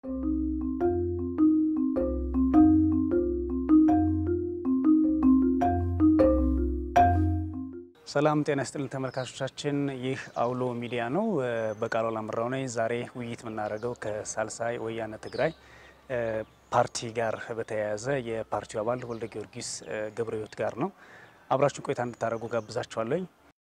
ሰላም ጤና ይስጥልን ተመልካቾቻችን፣ ይህ አውሎ ሚዲያ ነው። በቃሉ አላምራው ነኝ። ዛሬ ውይይት የምናደርገው ከሳልሳይ ወያነ ትግራይ ፓርቲ ጋር በተያያዘ የፓርቲው አባል ወልደ ጊዮርጊስ ገብረ ሕይወት ጋር ነው። አብራችሁን ቆይታ እንድታደርጉ ጋብዛችኋለኝ።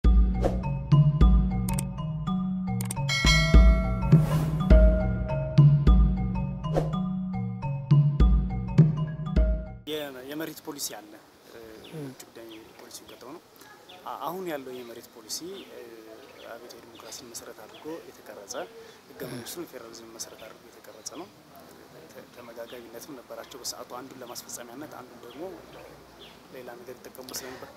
የመሬት ፖሊሲ አለ። ውጭ ጉዳይ ፖሊሲ ቀጥሮ ነው። አሁን ያለው የመሬት ፖሊሲ አብዮታዊ ዲሞክራሲን መሰረት አድርጎ የተቀረጸ ህገ መንግስቱን የፌዴራሊዝም መሰረት አድርጎ የተቀረጸ ነው። ተመጋጋቢነትም ነበራቸው በሰዓቱ አንዱን ለማስፈጸሚያነት አንዱን ደግሞ ሌላ ነገር ይጠቀሙ ስለነበር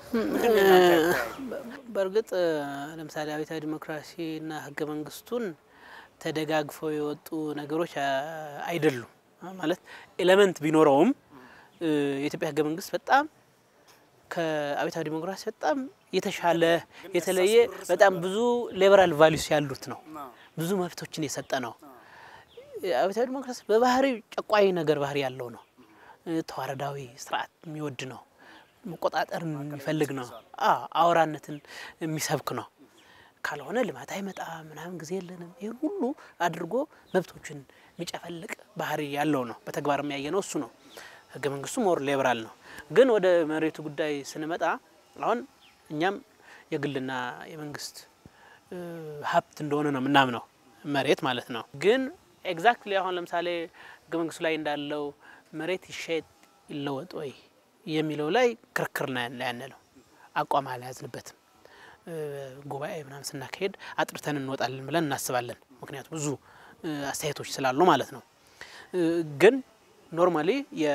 በእርግጥ ለምሳሌ አብዮታዊ ዲሞክራሲና ህገ መንግስቱን ተደጋግፈው የወጡ ነገሮች አይደሉም። ማለት ኤሌመንት ቢኖረውም የኢትዮጵያ ህገ መንግስት በጣም ከአብዮታዊ ዲሞክራሲ በጣም የተሻለ የተለየ በጣም ብዙ ሊበራል ቫሊዩስ ያሉት ነው። ብዙ መብቶችን የሰጠ ነው። አብዮታዊ ዲሞክራሲ በባህሪ ጨቋኝ ነገር ባህሪ ያለው ነው። ተዋረዳዊ ስርዓት የሚወድ ነው። መቆጣጠርን የሚፈልግ ነው። አውራነትን የሚሰብክ ነው። ካልሆነ ልማት አይመጣ ምናምን ጊዜ የለንም። ይህን ሁሉ አድርጎ መብቶችን የሚጨፈልቅ ባህሪ ያለው ነው። በተግባር የሚያየ ነው እሱ ነው። ህገ መንግስቱ ሞር ሊበራል ነው። ግን ወደ መሬቱ ጉዳይ ስንመጣ አሁን እኛም የግልና የመንግስት ሀብት እንደሆነ ነው የምናምነው መሬት ማለት ነው። ግን ኤግዛክትሊ አሁን ለምሳሌ ህገ መንግስቱ ላይ እንዳለው መሬት ይሸጥ ይለወጥ ወይ የሚለው ላይ ክርክር ነው ያነለው። አቋም አልያዝንበትም። ጉባኤ ምናምን ስናካሄድ አጥርተን እንወጣለን ብለን እናስባለን። ምክንያቱም ብዙ አስተያየቶች ስላሉ ማለት ነው። ግን ኖርማሊ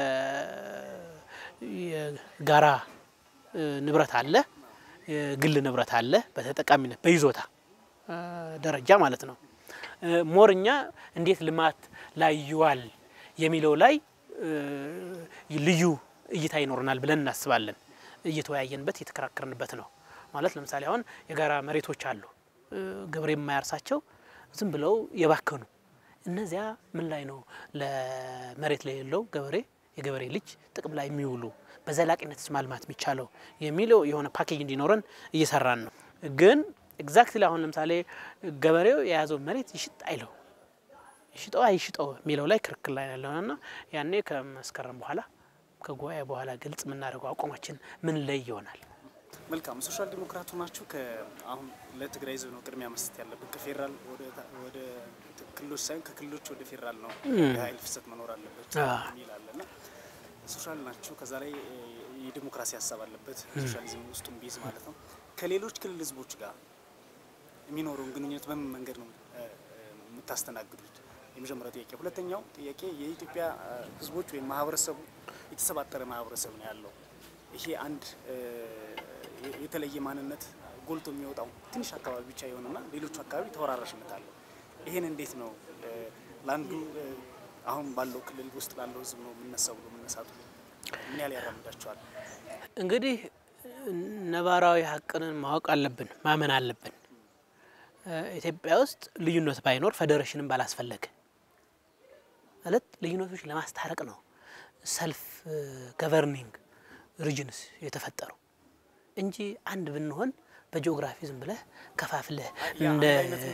የጋራ ንብረት አለ፣ የግል ንብረት አለ። በተጠቃሚነት በይዞታ ደረጃ ማለት ነው። ሞርኛ እንዴት ልማት ላይ ይዋል የሚለው ላይ ልዩ እይታ ይኖረናል ብለን እናስባለን። እየተወያየንበት እየተከራከርንበት ነው። ማለት ለምሳሌ አሁን የጋራ መሬቶች አሉ፣ ገበሬ የማያርሳቸው ዝም ብለው የባከኑ እነዚያ ምን ላይ ነው ለመሬት ላይ የሌለው ገበሬ የገበሬ ልጅ ጥቅም ላይ የሚውሉ በዘላቂነት ማልማት የሚቻለው የሚለው የሆነ ፓኬጅ እንዲኖረን እየሰራን ነው። ግን ኤግዛክትሊ አሁን ለምሳሌ ገበሬው የያዘው መሬት ይሽጥ አይለው ይሽጠው አይሽጠው የሚለው ላይ ክርክር ላይ ያለውና ያኔ ከመስከረም በኋላ ከጉባኤ በኋላ ግልጽ የምናደርገው አቋማችን ምን ላይ ይሆናል። መልካም ሶሻል ዲሞክራቱ ናችሁ። አሁን ለትግራይ ህዝብ ነው ቅድሚያ መስጠት ያለብን። ከፌዴራል ወደ ክልሎች ሳይሆን ከክልሎች ወደ ፌዴራል ነው የሀይል ፍሰት መኖር አለበት ይላል እና ሶሻል ናችሁ። ከዛ ላይ የዲሞክራሲ ሀሳብ አለበት ሶሻሊዝም ውስጡን ቢይዝ ማለት ነው። ከሌሎች ክልል ህዝቦች ጋር የሚኖረውን ግንኙነት በምን መንገድ ነው የምታስተናግዱት? የመጀመሪያው ጥያቄ። ሁለተኛው ጥያቄ የኢትዮጵያ ህዝቦች ወይም ማህበረሰቡ የተሰባጠረ ማህበረሰብ ነው ያለው። ይሄ አንድ የተለየ ማንነት ጎልቶ የሚወጣው ትንሽ አካባቢ ብቻ የሆነና ሌሎቹ አካባቢ ተወራራሽነት አለው። ይሄን እንዴት ነው ለአንዱ አሁን ባለው ክልል ውስጥ ላለው ህዝብ ነው የምነሳው ብሎ መነሳቱ ምን ያህል ያራምዳቸዋል? እንግዲህ ነባራዊ ሀቅንን ማወቅ አለብን፣ ማመን አለብን። ኢትዮጵያ ውስጥ ልዩነት ባይኖር ፌዴሬሽንን ባላስፈለገ ማለት ልዩነቶች ለማስታረቅ ነው ሰልፍ ገቨርኒንግ ሪጅንስ የተፈጠሩ እንጂ አንድ ብንሆን በጂኦግራፊ ዝም ብለህ ከፋፍለህ እንደ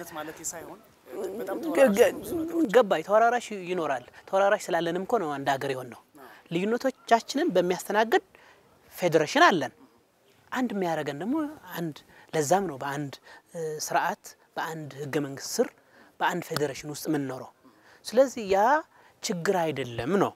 ገባይ ተወራራሽ ይኖራል። ተወራራሽ ስላለንም እኮ ነው አንድ ሀገር የሆን ነው። ልዩነቶቻችንን በሚያስተናግድ ፌዴሬሽን አለን። አንድ የሚያደርገን ደግሞ አንድ ለዛም ነው በአንድ ስርዓት በአንድ ህገ መንግስት ስር በአንድ ፌዴሬሽን ውስጥ የምንኖረው። ስለዚህ ያ ችግር አይደለም ነው።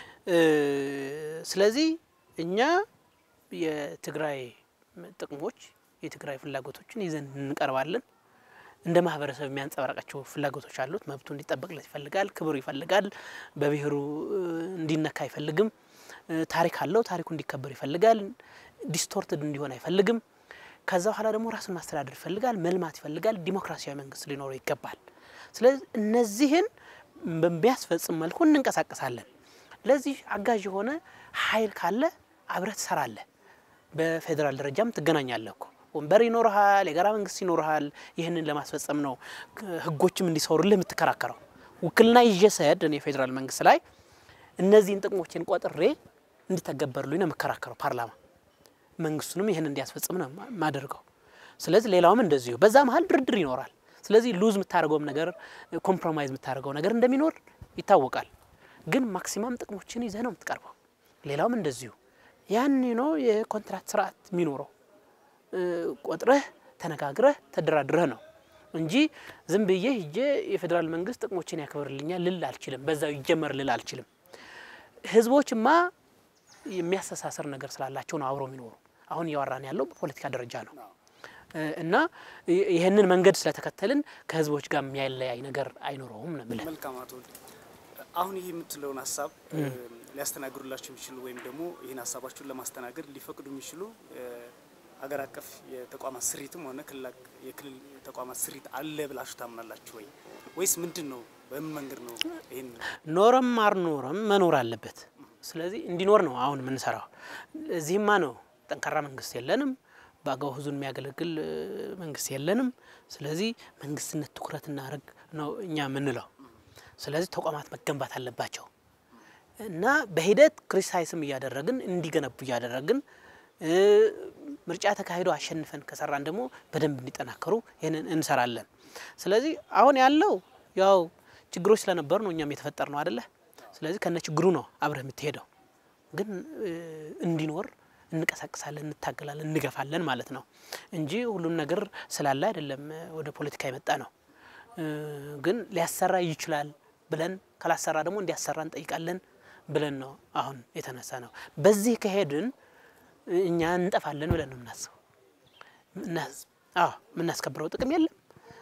ስለዚህ እኛ የትግራይ ጥቅሞች የትግራይ ፍላጎቶችን ይዘን እንቀርባለን። እንደ ማህበረሰብ የሚያንጸባረቃቸው ፍላጎቶች አሉት። መብቱ እንዲጠበቅለት ይፈልጋል። ክብሩ ይፈልጋል። በብሔሩ እንዲነካ አይፈልግም። ታሪክ አለው። ታሪኩ እንዲከበር ይፈልጋል። ዲስቶርትድ እንዲሆን አይፈልግም። ከዛ በኋላ ደግሞ ራሱን ማስተዳደር ይፈልጋል። መልማት ይፈልጋል። ዲሞክራሲያዊ መንግስት ሊኖረው ይገባል። ስለዚህ እነዚህን በሚያስፈጽም መልኩ እንንቀሳቀሳለን። ለዚህ አጋዥ የሆነ ኃይል ካለ አብረህ ትሰራለህ። በፌዴራል ደረጃም ትገናኛለህ እኮ ወንበር ይኖርሃል፣ የጋራ መንግስት ይኖርሃል። ይህንን ለማስፈጸም ነው ህጎችም እንዲሰሩልህ የምትከራከረው። ውክልና ይዤ ስሄድ እኔ የፌዴራል መንግስት ላይ እነዚህን ጥቅሞችን ቆጥሬ እንዲተገበሩልኝ ነው የምከራከረው ፓርላማ መንግስቱንም ይህን እንዲያስፈጽም ነው የማደርገው። ስለዚህ ሌላውም እንደዚሁ በዛ መሀል ድርድር ይኖራል። ስለዚህ ሉዝ የምታደርገውም ነገር ኮምፕሮማይዝ የምታደርገው ነገር እንደሚኖር ይታወቃል። ግን ማክሲማም ጥቅሞችን ይዘህ ነው የምትቀርበው። ሌላውም እንደዚሁ ያን ነው የኮንትራት ስርዓት የሚኖረው። ቆጥረህ ተነጋግረህ ተደራድረህ ነው እንጂ ዝም ብዬ ሂጄ የፌዴራል መንግስት ጥቅሞችን ያክብርልኛል ልል አልችልም። በዛው ይጀመር ልል አልችልም። ህዝቦችማ የሚያስተሳሰር ነገር ስላላቸው ነው አብረው የሚኖሩ። አሁን እያወራን ያለው በፖለቲካ ደረጃ ነው እና ይህንን መንገድ ስለተከተልን ከህዝቦች ጋር የሚያለያይ ነገር አይኖረውም ነው የምልህ። መልካም አቶ ወልድ፣ አሁን ይህ የምትለውን ሀሳብ ሊያስተናግዱላቸው የሚችሉ ወይም ደግሞ ይህን ሀሳባችሁን ለማስተናገድ ሊፈቅዱ የሚችሉ ሀገር አቀፍ የተቋማት ስሪትም ሆነ የክልል ተቋማት ስሪት አለ ብላችሁ ታምናላችሁ ወይ? ወይስ ምንድን ነው? በምን መንገድ ነው ይህን ኖረም አልኖረም መኖር አለበት። ስለዚህ እንዲኖር ነው አሁን የምንሰራው። እዚህማ ነው ጠንካራ መንግስት የለንም፣ በአገባቡ ህዝቡን የሚያገለግል መንግስት የለንም። ስለዚህ መንግስትነት ትኩረት እናደርግ ነው እኛ የምንለው። ስለዚህ ተቋማት መገንባት አለባቸው እና በሂደት ክሪቲሳይስም እያደረግን እንዲገነቡ እያደረግን ምርጫ ተካሂዶ አሸንፈን ከሰራን ደግሞ በደንብ እንዲጠናከሩ ይህንን እንሰራለን። ስለዚህ አሁን ያለው ያው ችግሮች ስለነበሩ ነው እኛም የተፈጠር ነው አደለ? ስለዚህ ከነ ችግሩ ነው አብረህ የምትሄደው። ግን እንዲኖር እንቀሳቅሳለን፣ እንታገላለን፣ እንገፋለን ማለት ነው እንጂ ሁሉም ነገር ስላለ አይደለም ወደ ፖለቲካ የመጣ ነው። ግን ሊያሰራ ይችላል ብለን ካላሰራ ደግሞ እንዲያሰራ እንጠይቃለን ብለን ነው አሁን የተነሳ ነው። በዚህ ከሄድን እኛ እንጠፋለን ብለን ነው የምናስበው። አዎ የምናስከብረው ጥቅም የለም።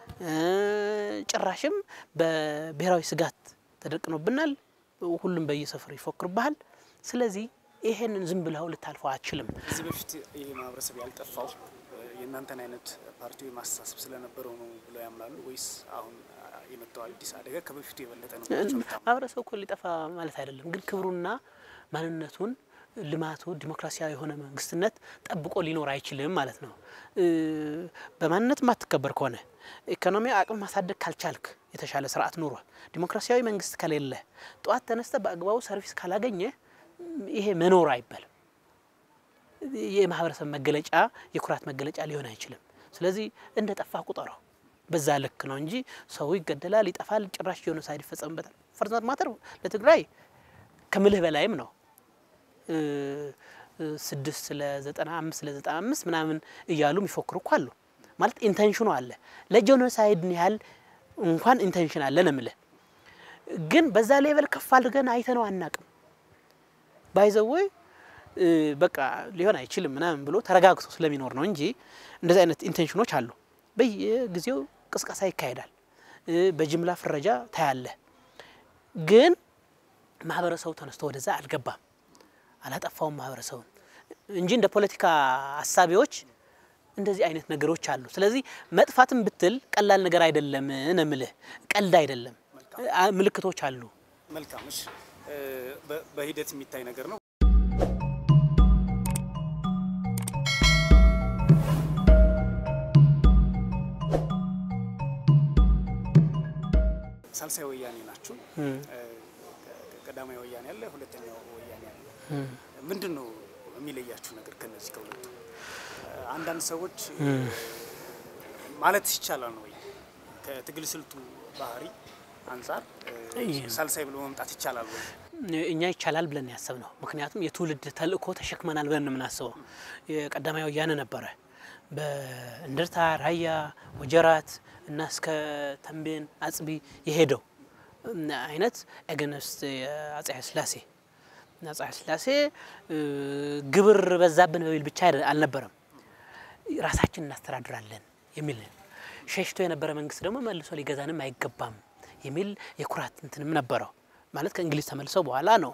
ጭራሽም በብሔራዊ ስጋት ተደቅኖብናል። ሁሉም በየሰፈሩ ይፎክርብሃል። ስለዚህ ይሄንን ዝም ብለው ልታልፈው አትችልም። ከዚህ በፊት ይሄ ማህበረሰብ ያልጠፋው የእናንተን አይነት ፓርቲው ማስተሳሰብ ስለነበረው ነው ብለው ያምናሉ ወይስ አሁን የመጣው አዲስ አደጋ ከበፊቱ የበለጠ ነው? ማህበረሰቡ እኮ ሊጠፋ ማለት አይደለም፣ ግን ክብሩና ማንነቱን ልማቱ ዲሞክራሲያዊ የሆነ መንግስትነት ጠብቆ ሊኖር አይችልም ማለት ነው። በማንነት የማትከበር ከሆነ ኢኮኖሚያዊ አቅም ማሳደግ ካልቻልክ የተሻለ ስርዓት ኑሮ ዲሞክራሲያዊ መንግስት ከሌለ ጠዋት ተነስተ በአግባቡ ሰርቪስ ካላገኘ ይሄ መኖር አይባልም። የማህበረሰብ መገለጫ የኩራት መገለጫ ሊሆን አይችልም። ስለዚህ እንደ ጠፋ ቁጠረው። በዛ ልክ ነው እንጂ ሰው ይገደላል፣ ይጠፋል፣ ጭራሽ ጄኖሳይድ ይፈጸምበታል። ፈርዛት ማተር ለትግራይ ከምልህ በላይም ነው ስድስት ለዘጠና አምስት ለዘጠና አምስት ምናምን እያሉ የሚፎክሩ እኮ አሉ። ማለት ኢንቴንሽኑ አለ። ለጄኖሳይድ ያህል እንኳን ኢንቴንሽን አለ ነው የምልህ። ግን በዛ ሌቨል ከፍ አድርገን አይተነው አናቅም። ባይዘወይ በቃ ሊሆን አይችልም ምናምን ብሎ ተረጋግቶ ስለሚኖር ነው እንጂ እንደዚህ አይነት ኢንቴንሽኖች አሉ። በየጊዜው ቅስቀሳ ይካሄዳል። በጅምላ ፍረጃ ታያለ። ግን ማህበረሰቡ ተነስቶ ወደዛ አልገባም። አላጠፋውም ማህበረሰቡን እንጂ እንደ ፖለቲካ አሳቢዎች እንደዚህ አይነት ነገሮች አሉ። ስለዚህ መጥፋትም ብትል ቀላል ነገር አይደለም ነው የምልህ። ቀልድ አይደለም። ምልክቶች አሉ። መልካም እሺ፣ በሂደት የሚታይ ነገር ነው። ሳልሳይ ወያኔ ናችሁ። ቀዳማዊ ወያኔ አለ፣ ሁለተኛው ወያኔ አለ። ምንድን ነው የሚለያችሁ ነገር ከነዚህ ከሁለቱ? አንዳንድ ሰዎች ማለት ይቻላል ነው ወይ ከትግል ስልቱ ባህሪ አንጻር ሳልሳይ ብሎ መምጣት ይቻላል ወይ? እኛ ይቻላል ብለን ያሰብ ነው። ምክንያቱም የትውልድ ተልእኮ ተሸክመናል ብለን ነው የምናስበው። የቀዳማዊ ወያኔ ነበረ በእንደርታ፣ ራያ፣ ወጀራት እና እስከ ተንቤን አጽቢ የሄደው አይነት ኤገነስት አጼ ኃይለሥላሴ አጼ ኃይለሥላሴ ግብር በዛብን በሚል ብቻ አልነበረም፣ ራሳችን እናስተዳድራለን የሚል ሸሽቶ የነበረ መንግስት ደግሞ መልሶ ሊገዛንም አይገባም የሚል የኩራት እንትንም ነበረው። ማለት ከእንግሊዝ ተመልሰው በኋላ ነው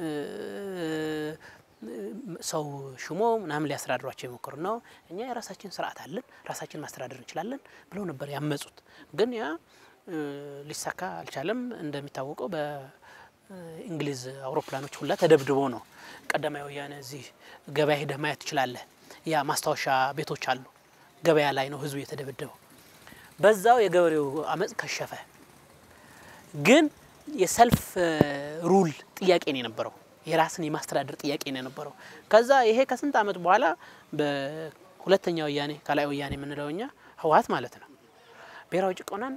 ሰው ሽሞ ምናምን ሊያስተዳድሯቸው የሞከሩ ነው። እኛ የራሳችን ስርዓት አለን፣ ራሳችን ማስተዳደር እንችላለን ብለው ነበር ያመጹት። ግን ያ ሊሳካ አልቻለም። እንደሚታወቀው በእንግሊዝ አውሮፕላኖች ሁላ ተደብድቦ ነው። ቀዳማዊ ወያኔ እዚህ ገበያ ሄደህ ማየት ትችላለህ። ያ ማስታወሻ ቤቶች አሉ። ገበያ ላይ ነው ህዝቡ የተደበደበው። በዛው የገበሬው አመፅ ከሸፈ። ግን የሰልፍ ሩል ጥያቄ ነው የነበረው። የራስን የማስተዳደር ጥያቄ ነው የነበረው። ከዛ ይሄ ከስንት ዓመት በኋላ በሁለተኛ ወያኔ ካላይ ወያኔ የምንለው እኛ ህወሓት ማለት ነው ብሔራዊ ጭቆናን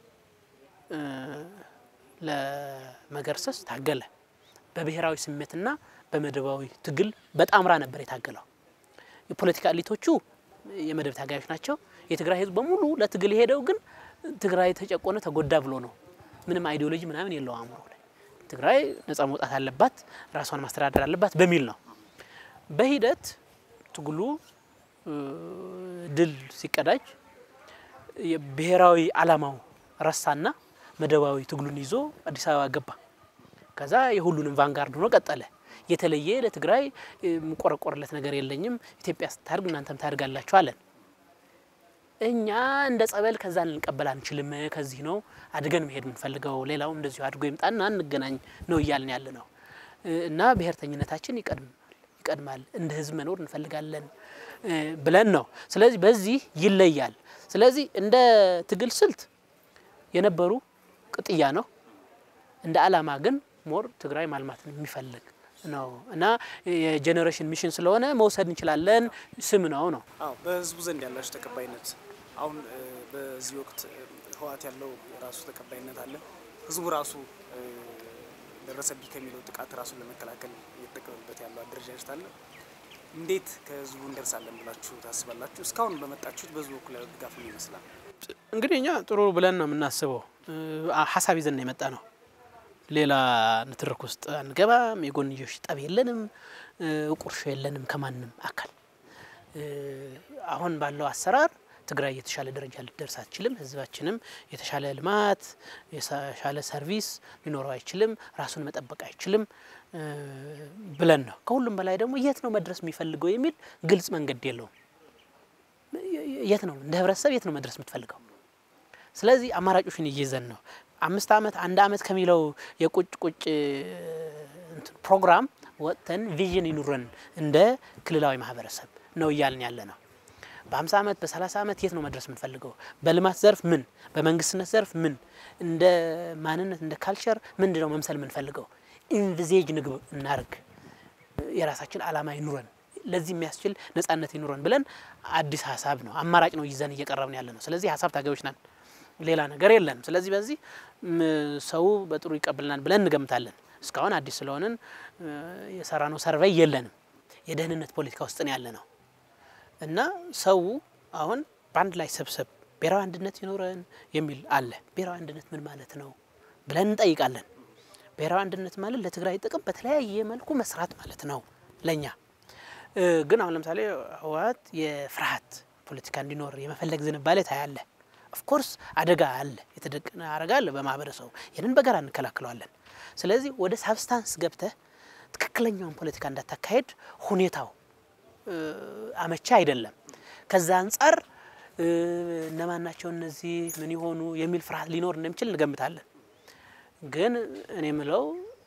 ለመገርሰስ ታገለ። በብሔራዊ ስሜትና በመደባዊ ትግል በጣምራ ነበር የታገለው። የፖለቲካ ኤሊቶቹ የመደብ ታጋዮች ናቸው። የትግራይ ህዝብ በሙሉ ለትግል የሄደው ግን ትግራይ ተጨቆነ ተጎዳ ብሎ ነው። ምንም አይዲዮሎጂ ምናምን የለው አእምሮ ላይ ትግራይ ነጻ መውጣት አለባት፣ ራሷን ማስተዳደር አለባት በሚል ነው። በሂደት ትግሉ ድል ሲቀዳጅ የብሔራዊ አላማው ረሳና መደባዊ ትግሉን ይዞ አዲስ አበባ ገባ። ከዛ የሁሉንም ቫንጋርድ ሆኖ ቀጠለ። የተለየ ለትግራይ የምቆረቆርለት ነገር የለኝም፣ ኢትዮጵያ ስታድግ እናንተም ታድጋላችሁ አለን። እኛ እንደ ጸበል ከዛ ልንቀበል አንችልም፣ ከዚህ ነው አድገን መሄድ የምንፈልገው፣ ሌላውም እንደዚሁ አድጎ ይምጣና እንገናኝ ነው እያልን ያለ ነው። እና ብሔርተኝነታችን ይቀድማል፣ እንደ ህዝብ መኖር እንፈልጋለን ብለን ነው። ስለዚህ በዚህ ይለያል። ስለዚህ እንደ ትግል ስልት የነበሩ ቅጥያ ነው። እንደ አላማ ግን ሞር ትግራይ ማልማትን የሚፈልግ ነው እና የጄኔሬሽን ሚሽን ስለሆነ መውሰድ እንችላለን። ስም ነው ነው። አዎ በህዝቡ ዘንድ ያላችሁ ተቀባይነት አሁን በዚህ ወቅት ህወሓት ያለው የራሱ ተቀባይነት አለ። ህዝቡ ራሱ ደረሰብኝ ከሚለው ጥቃት ራሱን ለመከላከል እየተጠቀመበት ያለው አደረጃጀት አለ። እንዴት ከህዝቡ እንደርሳለን ብላችሁ ታስባላችሁ? እስካሁን በመጣችሁት በህዝቡ በኩል ያለው ድጋፍ ምን ይመስላል? እንግዲህ እኛ ጥሩ ብለን ነው የምናስበው። ሀሳብ ይዘን ነው የመጣ ነው። ሌላ ንትርክ ውስጥ አንገባም። የጎንዮሽ ጠብ የለንም፣ ቁርሾ የለንም ከማንም አካል። አሁን ባለው አሰራር ትግራይ የተሻለ ደረጃ ልትደርስ አትችልም። ህዝባችንም የተሻለ ልማት፣ የተሻለ ሰርቪስ ሊኖረው አይችልም፣ ራሱን መጠበቅ አይችልም ብለን ነው። ከሁሉም በላይ ደግሞ የት ነው መድረስ የሚፈልገው የሚል ግልጽ መንገድ የለውም። የት ነው እንደ ህብረተሰብ የት ነው መድረስ የምትፈልገው? ስለዚህ አማራጮችን እይዘን ነው አምስት ዓመት አንድ ዓመት ከሚለው የቁጭ ቁጭ ፕሮግራም ወጥተን ቪዥን ይኑረን እንደ ክልላዊ ማህበረሰብ ነው እያልን ያለ ነው። በ50 ዓመት በ30 ዓመት የት ነው መድረስ የምንፈልገው? በልማት ዘርፍ ምን፣ በመንግስትነት ዘርፍ ምን፣ እንደ ማንነት እንደ ካልቸር ምንድን ነው መምሰል የምንፈልገው? ኢንቪዜጅ ንግብ እናርግ፣ የራሳችን አላማ ይኑረን፣ ለዚህ የሚያስችል ነጻነት ይኑረን ብለን አዲስ ሀሳብ ነው አማራጭ ነው ይዘን እየቀረብን ያለ ነው። ስለዚህ ሀሳብ ታጋዮች ነን፣ ሌላ ነገር የለንም። ስለዚህ በዚህ ሰው በጥሩ ይቀበልናል ብለን እንገምታለን። እስካሁን አዲስ ስለሆንን የሰራነው ሰርቬይ የለንም። የደህንነት ፖለቲካ ውስጥ ነው ያለ ነው እና ሰው አሁን በአንድ ላይ ሰብሰብ ብሔራዊ አንድነት ይኖረን የሚል አለ። ብሔራዊ አንድነት ምን ማለት ነው ብለን እንጠይቃለን። ብሔራዊ አንድነት ማለት ለትግራይ ጥቅም በተለያየ መልኩ መስራት ማለት ነው ለእኛ። ግን አሁን ለምሳሌ ህወሓት የፍርሃት ፖለቲካ እንዲኖር የመፈለግ ዝንባሌ ታያለ። ኦፍኮርስ አደጋ አለ፣ የተደቀነ አደጋ አለ በማህበረሰቡ። ይህንን በጋራ እንከላክለዋለን። ስለዚህ ወደ ሳብስታንስ ገብተህ ትክክለኛውን ፖለቲካ እንዳታካሄድ ሁኔታው አመቻ አይደለም። ከዛ አንጻር እነማን ናቸው እነዚህ ምን የሆኑ የሚል ፍርሃት ሊኖር እንደሚችል እንገምታለን። ግን እኔ ምለው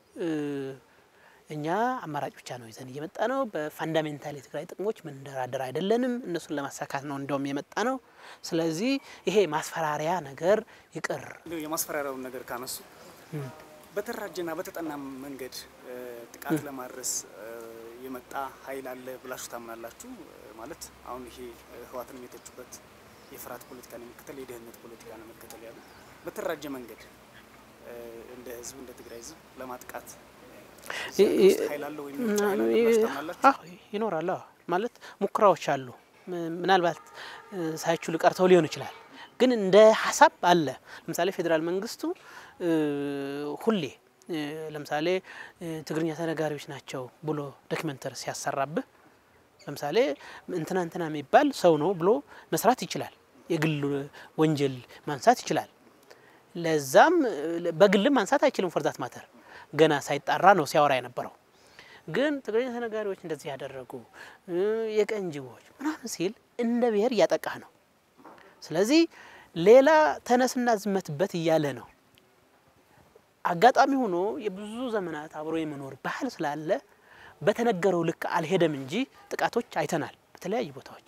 እኛ አማራጭ ብቻ ነው ይዘን እየመጣ ነው። በፋንዳሜንታል የትግራይ ጥቅሞች ምንደራደር አይደለንም። እነሱን ለማሳካት ነው እንደውም የመጣ ነው። ስለዚህ ይሄ ማስፈራሪያ ነገር ይቅር። የማስፈራሪያውን ነገር ካነሱ በተደራጀና በተጠና መንገድ ጥቃት ለማድረስ የመጣ ኃይል አለ ብላችሁ ታምናላችሁ? ማለት አሁን ይሄ ህወሓትን የተቹበት የፍርሃት ፖለቲካን የመከተል የደህንነት ፖለቲካን የመከተል ያሉ በተደራጀ መንገድ እንደ ህዝብ እንደ ትግራይ ህዝብ ለማጥቃት ኃይል አለ ወይም ታምናላችሁ? ይኖራል ማለት ሙከራዎች አሉ። ምናልባት ሳይችሉ ቀርተው ሊሆን ይችላል። ግን እንደ ሀሳብ አለ። ለምሳሌ ፌዴራል መንግስቱ ሁሌ ለምሳሌ ትግርኛ ተነጋሪዎች ናቸው ብሎ ዶክመንተሪ ሲያሰራብህ ለምሳሌ እንትና እንትና የሚባል ሰው ነው ብሎ መስራት ይችላል። የግል ወንጀል ማንሳት ይችላል። ለዛም በግልም ማንሳት አይችልም። ፎርዛት ማተር ገና ሳይጣራ ነው ሲያወራ የነበረው። ግን ትግርኛ ተነጋሪዎች እንደዚህ ያደረጉ የቀንጅቦች ምናምን ሲል እንደ ብሔር እያጠቃህ ነው። ስለዚህ ሌላ ተነስና ዝመትበት እያለ ነው። አጋጣሚ ሆኖ የብዙ ዘመናት አብሮ የመኖር ባህል ስላለ በተነገረው ልክ አልሄደም እንጂ ጥቃቶች አይተናል። በተለያዩ ቦታዎች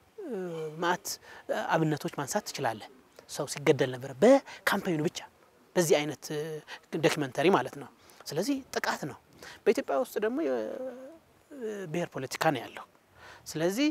ማአት አብነቶች ማንሳት ትችላለህ። ሰው ሲገደል ነበረ በካምፓኙ ብቻ ለዚህ አይነት ዶኪመንተሪ ማለት ነው። ስለዚህ ጥቃት ነው። በኢትዮጵያ ውስጥ ደግሞ የብሔር ፖለቲካ ነው ያለው። ስለዚህ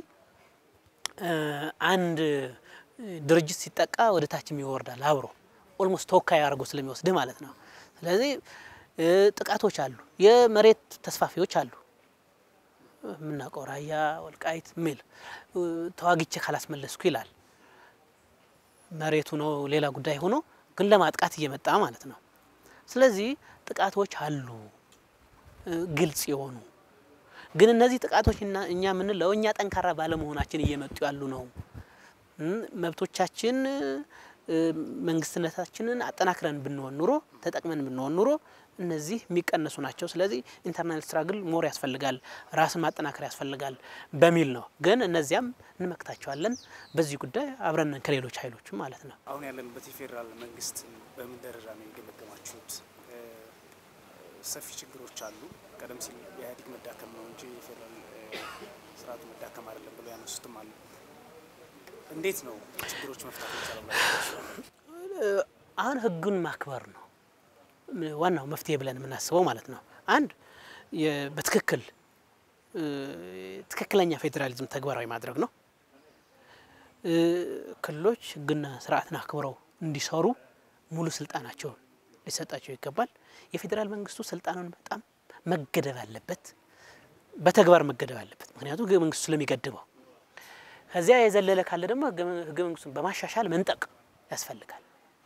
አንድ ድርጅት ሲጠቃ ወደ ታችም ይወርዳል አብሮ ኦልሞስት ተወካይ አድርጎ ስለሚወስድህ ማለት ነው። ስለዚህ ጥቃቶች አሉ፣ የመሬት ተስፋፊዎች አሉ። የምናውቀው ራያ ወልቃይት ሚል ተዋግቼ ካላስመለስኩ ይላል። መሬቱ ነው ሌላ ጉዳይ ሆኖ ግን ለማጥቃት እየመጣ ማለት ነው። ስለዚህ ጥቃቶች አሉ ግልጽ የሆኑ ግን እነዚህ ጥቃቶች እኛ የምንለው እኛ ጠንካራ ባለመሆናችን እየመጡ ያሉ ነው። መብቶቻችን መንግስትነታችንን አጠናክረን ብንሆን ኑሮ ተጠቅመን ብንሆን ኑሮ እነዚህ የሚቀነሱ ናቸው። ስለዚህ ኢንተርናል ስትራግል ሞር ያስፈልጋል፣ ራስን ማጠናከር ያስፈልጋል በሚል ነው። ግን እነዚያም እንመክታቸዋለን። በዚህ ጉዳይ አብረን ከሌሎች ኃይሎች ማለት ነው። አሁን ያለንበት የፌዴራል መንግስት በምን ደረጃ ነው የገመገማችሁት? ሰፊ ችግሮች አሉ። ቀደም ሲል የኢህአዴግ መዳከም ነው እንጂ የፌዴራል ስርዓቱ መዳከም አይደለም ብሎ ያነሱትም አሉ። እንዴት ነው ችግሮች መፍታት ይቻላል? አሁን ህጉን ማክበር ነው ዋናው መፍትሄ ብለን የምናስበው ማለት ነው። አንድ በትክክል ትክክለኛ ፌዴራሊዝም ተግባራዊ ማድረግ ነው። ክልሎች ህግና ስርዓትን አክብረው እንዲሰሩ ሙሉ ስልጣናቸውን ሊሰጣቸው ይገባል። የፌዴራል መንግስቱ ስልጣኑን በጣም መገደብ አለበት፣ በተግባር መገደብ አለበት። ምክንያቱም ህገ መንግስቱ ስለሚገድበው። ከዚያ የዘለለ ካለ ደግሞ ህገ መንግስቱን በማሻሻል መንጠቅ ያስፈልጋል።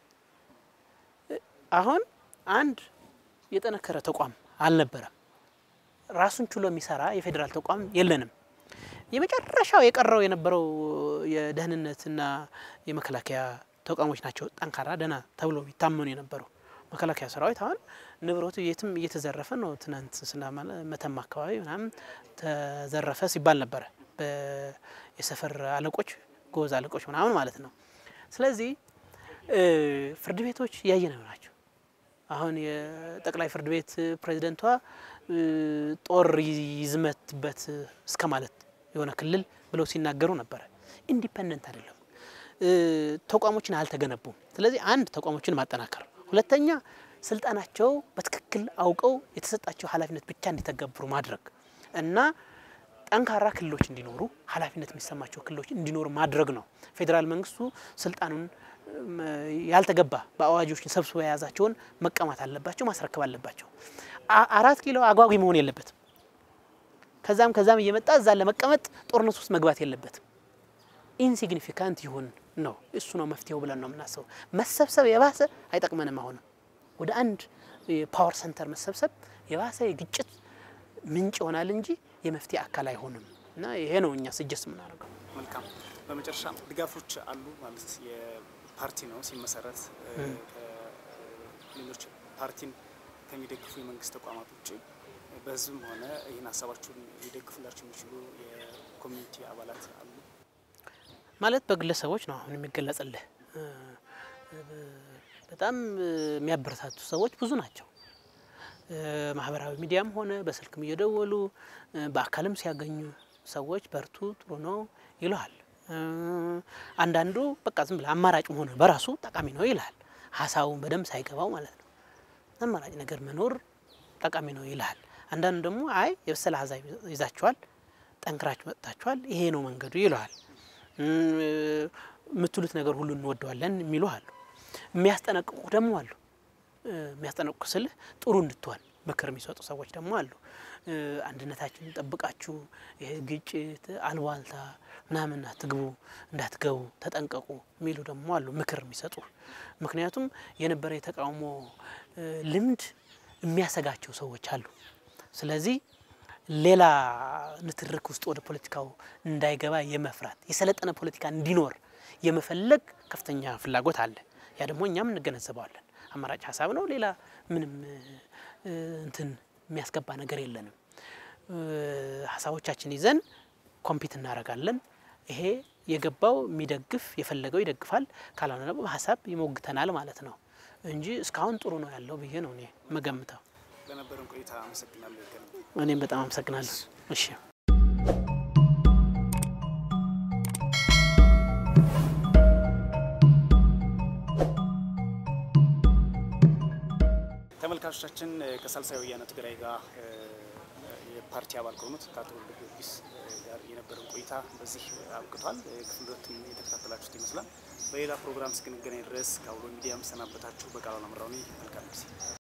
አሁን አንድ የጠነከረ ተቋም አልነበረም። ራሱን ችሎ የሚሰራ የፌዴራል ተቋም የለንም። የመጨረሻው የቀረው የነበረው የደህንነትና የመከላከያ ተቋሞች ናቸው ጠንካራ ደህና ተብሎ ይታመኑ የነበረው። መከላከያ ሰራዊት አሁን ንብረቱ የትም እየተዘረፈ ነው። ትናንት ስና መተማ አካባቢ ምናምን ተዘረፈ ሲባል ነበረ የሰፈር አለቆች ጎበዝ አለቆች ምናምን ማለት ነው። ስለዚህ ፍርድ ቤቶች እያየነው ናቸው። አሁን የጠቅላይ ፍርድ ቤት ፕሬዚደንቷ ጦር ይዝመትበት እስከ ማለት የሆነ ክልል ብለው ሲናገሩ ነበረ። ኢንዲፐንደንት አይደለም፣ ተቋሞችን አልተገነቡም። ስለዚህ አንድ ተቋሞችን ማጠናከር፣ ሁለተኛ ስልጣናቸው በትክክል አውቀው የተሰጣቸው ኃላፊነት ብቻ እንዲተገብሩ ማድረግ እና ጠንካራ ክልሎች እንዲኖሩ ኃላፊነት የሚሰማቸው ክልሎች እንዲኖሩ ማድረግ ነው። ፌዴራል መንግስቱ ስልጣኑን ያልተገባ በአዋጆችን ሰብስቦ የያዛቸውን መቀማት አለባቸው፣ ማስረከብ አለባቸው። አራት ኪሎ አጓጊ መሆን የለበትም። ከዛም ከዛም እየመጣ እዛ ለመቀመጥ ጦርነት ውስጥ መግባት የለበትም። ኢንሲግኒፊካንት ይሁን ነው እሱ ነው መፍትሄው ብለን ነው የምናስበው። መሰብሰብ የባሰ አይጠቅመንም። አሁንም ወደ አንድ የፓወር ሰንተር መሰብሰብ የባሰ የግጭት ምንጭ ይሆናል እንጂ የመፍትሄ አካል አይሆንም እና ይሄ ነው እኛ ስጀስ የምናደርገው። መልካም። በመጨረሻ ድጋፎች አሉ ማለት የፓርቲ ነው ሲመሰረት ሌሎች ፓርቲን ከሚደግፉ የመንግስት ተቋማት ውጭ በህዝብም ሆነ ይህን ሀሳባችሁን ሊደግፉላችሁ የሚችሉ የኮሚኒቲ አባላት አሉ ማለት በግለሰቦች ነው አሁን የሚገለጽልህ። በጣም የሚያበረታቱ ሰዎች ብዙ ናቸው። ማህበራዊ ሚዲያም ሆነ በስልክም እየደወሉ በአካልም ሲያገኙ ሰዎች በርቱ፣ ጥሩ ነው ይለሃል። አንዳንዱ በቃ ዝም ብለህ አማራጭ መሆን በራሱ ጠቃሚ ነው ይልሃል። ሀሳቡን በደንብ ሳይገባው ማለት ነው። አማራጭ ነገር መኖር ጠቃሚ ነው ይልሃል። አንዳንዱ ደግሞ አይ የበሰለ ሀሳብ ይዛችኋል፣ ጠንክራችሁ መጥታችኋል፣ ይሄ ነው መንገዱ ይለዋል። የምትሉት ነገር ሁሉ እንወደዋለን የሚሉ አሉ። የሚያስጠነቅቁ ደግሞ አሉ። የሚያስጠነቅቁ ስልህ ጥሩ እንድትሆን ምክር የሚሰጡ ሰዎች ደግሞ አሉ። አንድነታችንን ጠብቃችሁ ይሄ ግጭት፣ አልባልታ ምናምን አትግቡ፣ እንዳትገቡ ተጠንቀቁ የሚሉ ደግሞ አሉ፣ ምክር የሚሰጡ ምክንያቱም የነበረ የተቃውሞ ልምድ የሚያሰጋቸው ሰዎች አሉ። ስለዚህ ሌላ ንትርክ ውስጥ ወደ ፖለቲካው እንዳይገባ የመፍራት የሰለጠነ ፖለቲካ እንዲኖር የመፈለግ ከፍተኛ ፍላጎት አለ። ያ ደግሞ እኛም እንገነዘበዋለን። አማራጭ ሀሳብ ነው። ሌላ ምንም እንትን የሚያስገባ ነገር የለንም። ሀሳቦቻችን ይዘን ኮምፒት እናደርጋለን። ይሄ የገባው የሚደግፍ የፈለገው ይደግፋል፣ ካልሆነ ደግሞ በሀሳብ ይሞግተናል ማለት ነው እንጂ እስካሁን ጥሩ ነው ያለው ብዬ ነው እኔ መገምተው። ለነበረን ቆይታ አመሰግናለሁ። እኔም በጣም አመሰግናለሁ። እሺ ተመልካቾቻችን ከሳልሳይ ወያነ ትግራይ ጋር የፓርቲ አባል ከሆኑት ከአቶ ወልደ ጊዮርጊስ ጋር የነበረን ቆይታ በዚህ አብቅቷል። ክፍል ሁለቱን የተከታተላችሁት ይመስላል። በሌላ ፕሮግራም እስክንገናኝ ድረስ ከአውሎ ሚዲያ መሰናበታችሁ በቃሉ አምራዊ መልካም ጊዜ